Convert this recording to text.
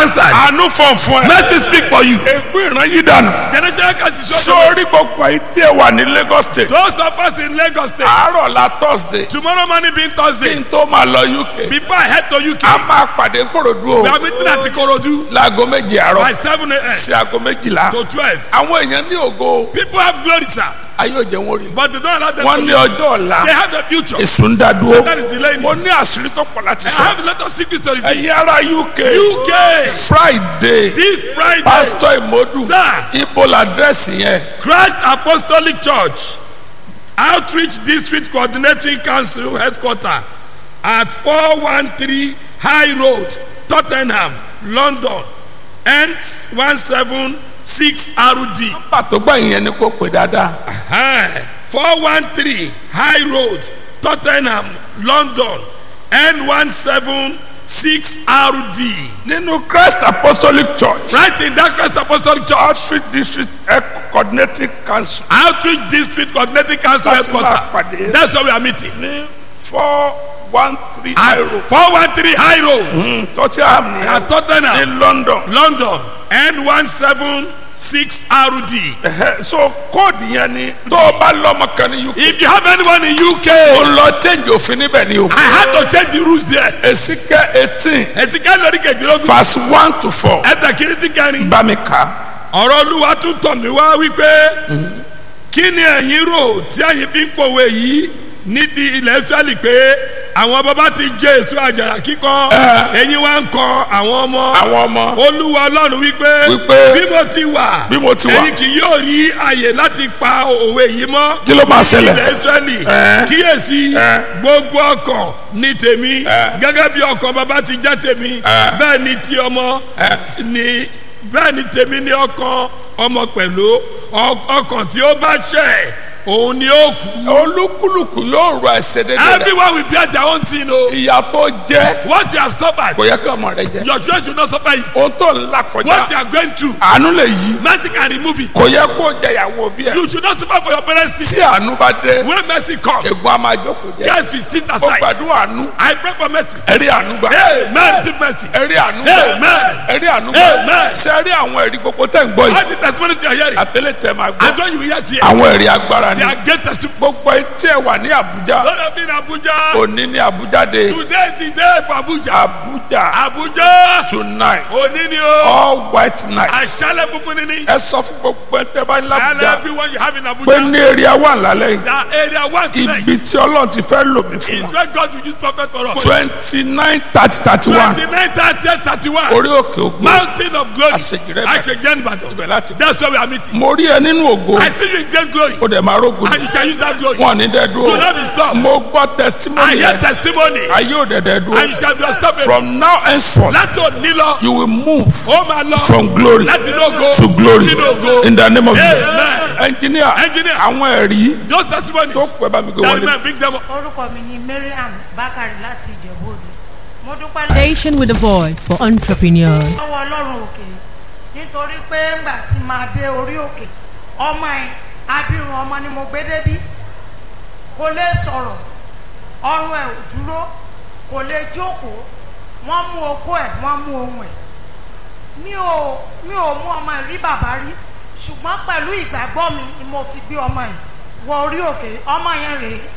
answered. àánú fọ̀ fún ẹ. Mercy speak for you. ègbé ìran yìí dànù. Generation can see so sórí gbogbo àyè tí ẹ wà ní Lagos state. Those of us in Lagos State. àárọ̀ la Thursday. Tomorrow morning being kí Thursday. n tó máa lọ UK. Before I head to UK. a máa pàdé Kòròdú We o. are meeting at Ikorodu láago méje by àárọ̀ 7 a.m. sí aago méjìlá. to 12. àwọn èèyàn ní ògo People have glory, sir. ayé òjò wọn rí. But they don't allow them wọ́n to ní live. ọjọ́ ọ̀la. They have a future. èsù ń dá dúró. That is delaying mo it. ní àṣírí tó pọ̀ láti I sọ. have a lot of secrets to reveal. ẹ̀yin ará UK. UK. Friday. This Friday. pásítọ̀ ìmọ̀dù. Sir. ibo làdírẹ́sì yẹn. Christ Apostolic Church Outreach District Coordinating Council Headquarter at 413 High Road, Tottenham, London, N176 RD. pàtó gbà yẹn ni kò pè dáadáa. Hi, 413 High Road, Tottenham, London, N176 RD. nínú Christ Apostolic Church. Right in that Christ Apostolic Church, outreach district Health coordinating council. Outreach District Coordinating Council Láti máa Headquarter. pàdé. That's where we are meeting. ní four one three At euro. 413 High Road. tottenham ní at Tottenham, ní London. London, N176 RD. Ẹhẹ́, so kóòdù yẹn ni tó o bá lọ́mọ kan ní UK. If you have anyone in UK, o lọ change òfin níbẹ̀ ni o. I had to change the rules there. Èsìkẹ́ eighteen Ẹ̀sìnká lórí kejìlélógún. verse one to four. Ẹ̀sẹ̀ kìrìtì kẹrin. bá mi kà á. Ọ̀rọ̀ Olúwa tún tọ̀ mí wá wípé kí ni ẹ̀yin rò tí ẹ̀yin fi ń pòwe yìí ní ti ilẹ̀ Ísírẹ́lì pé àwọn bàbá ti jẹ èso àjàrà kíkọ ẹ̀yin wá ń kọ àwọn ọmọ. àwọn ọmọ Olúwa Ọlọ́run wípé Wípé bí mo ti wà bí mo ti wà. ẹ̀yin kì yóò rí àyè láti pa òwe yìí mọ́. kí ló máa ṣẹlẹ̀. ilẹ̀ Ísírẹ́lì Ẹ́. kíyèsí Ẹ́. gbogbo ọkàn ní tèmi Ẹ́. gẹ́gẹ́ bí ọkàn bàbá ti jẹ́ tèmi Ẹ́. bẹ́ẹ̀ ni ti ọmọ Ẹ́. ni bẹ́ẹ̀ ni tèmi ní ọkàn ọmọ pẹ̀lú Ọ- ọkàn tí ó bá ṣẹ̀ òun ni ó kú. olúkúlùkù yóò rọ ẹsẹ̀ dédé rẹ̀. everyone will bear their own sin o. ìyà tó jẹ́ what you have suffered kò yẹ kí ọmọ rẹ jẹ́. your children should not suffer it. ohun tó ń là what kọjá you are going through àánú lè yí. mercy can remove it. kò yẹ kó jẹyàwó bí ẹ. you should not suffer for your parents sin. tí àánú bá dé when mercy comes egun a máa jókòó jẹ. yes we sit ó aside. gbàdúrà àánú I pray for mercy. ẹ̀rí àánú gbà. amen receive mercy. ẹ̀rí àánú gbà. amen. ẹ̀rí àánú gbà. Amen. ṣe ẹ̀rí àwọn ẹ̀rí gbogbo tẹ̀ ń gbọ́ yìí. all the testimonies you are hearing. àtẹlẹ tẹ máa I gbọ́. know you will hear here. àwọn ẹ̀rí agbára ni. they are great testimonies. gbogbo etí ẹ̀ wà ní Àbújá. Lord of in Abuja. òní ní Àbújá dé. Today is the day for Abuja. Àbújá Abuja. tonight Òní ni o. all white night. Àṣálẹ̀ funfun ni ni. ẹ sọ fún gbogbo ẹ tẹ bá ní And Àbújá everyone you have in pé Abuja. ní èrè wà lálẹ́ yìí. That area one tonight ibi tí Ọlọ́run ti fẹ́ lò mí fún is wa. where God will use prophet for us. twenty nine thirty thirty one Twenty-nine thirty thirty-one. orí òkè ògo Mountain of glory. Àṣejìrẹ́ Ìbàdàn. Àṣejìrẹ́ Ìbàdàn. ibẹ̀ láti. That's why we are meeting. mo rí ẹ nínú ògo I see you in great glory. ó dẹ̀ máa rógo And you shall use that glory. wọn ní dẹ́ You will dúró not be stopped. mo gbọ́ I testimony hear yẹn testimony. ayé ò dẹ̀ dẹ́ And you dúró shall be unstoppable. from now henceforth Láti òní lọ. you will move Ó máa lọ. from glory Láti inú ògo. to glory Sínú ògo. in the name of Amen. Jesus engineer Engineer. àwọn ẹ̀rí Those testimonies. tó pẹ́ bá mi gbé That wọlé. man bring them up. orúkọ mi ni mariam bakari láti ìjẹ̀bú-òde mo dúpẹ́ Station with a voice for entrepreneurs. lọ́wọ́ ọlọ́run òkè nítorí pé ńgbà tí máa dé orí òkè ọmọ ẹ̀ abirùn ọmọ ni mo gbé débí kò lè sọ̀rọ̀ ọrùn ẹ̀ ò dúró kò lè jókòó wọ́n mú okó ẹ̀ wọ́n mú ohun ẹ̀ mi ò mi ò mú ọmọ ẹ̀ rí bàbá rí ṣùgbọ́n pẹ̀lú ìgbàgbọ́ mi ni mo fi gbé ọmọ ẹ̀ wọ orí òkè ọmọ yẹn rèé